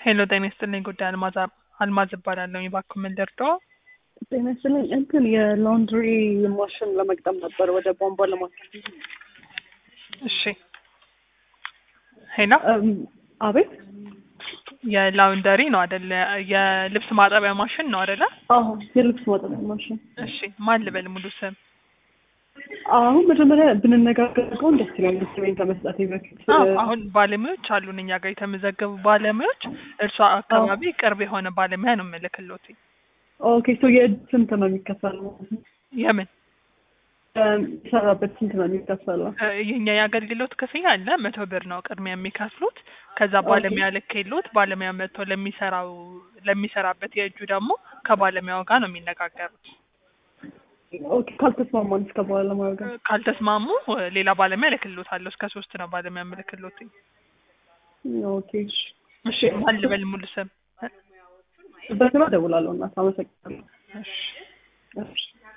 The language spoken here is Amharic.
ሄሎ ጤና ይስጥልኝ ጉዳይ አልማዝ አልማዝ እባላለሁ እባክዎ ምን ልርዳዎ ጤና ይስጥልኝ እንትን የላውንድሪ ማሽን ለመግጠም ነበር ወደ ቧንቧ ለማስገባት እሺ ሄሎ እም፣ አቤት የላውንደሪ ነው አይደለ የልብስ ማጠቢያ ማሽን ነው አይደለ አዎ የልብስ ማጠቢያ ማሽን እሺ ማን ልበል ሙሉ ስም አሁን መጀመሪያ ብንነጋገር ደስ ይላል ስሜን ከመስጠቴ በፊት አዎ አሁን ባለሙያዎች አሉን እኛ ጋር የተመዘገቡ ባለሙያዎች እርሷ አካባቢ ቅርብ የሆነ ባለሙያ ነው የምልክሎት ኦኬ ሶ የእጅ ስንት ነው የሚከፈለው የምን የሚሰራበት ስንት ነው የሚከፈለው እ፣ የኛ የአገልግሎት ክፍያ አለ መቶ ብር ነው ቅድሚያ የሚከፍሉት ከዛ ባለሙያ ልኬሎት ባለሙያ መጥቶ ለሚሰራው ለሚሰራበት የእጁ ደግሞ ከባለሙያው ጋር ነው የሚነጋገሩት ኦኬ ካልተስማማን እስከ በኋላ ማለት ነው ካልተስማሙ እ፣ ሌላ ባለሙያ ልክሎታለሁ እስከ ሶስት ነው ባለሙያ ምልክሎት ኦኬ እሺ እሺ ማን ልበል ሙሉ ስም በስራ እደውላለሁ እናት አመሰግናለሁ እሺ እሺ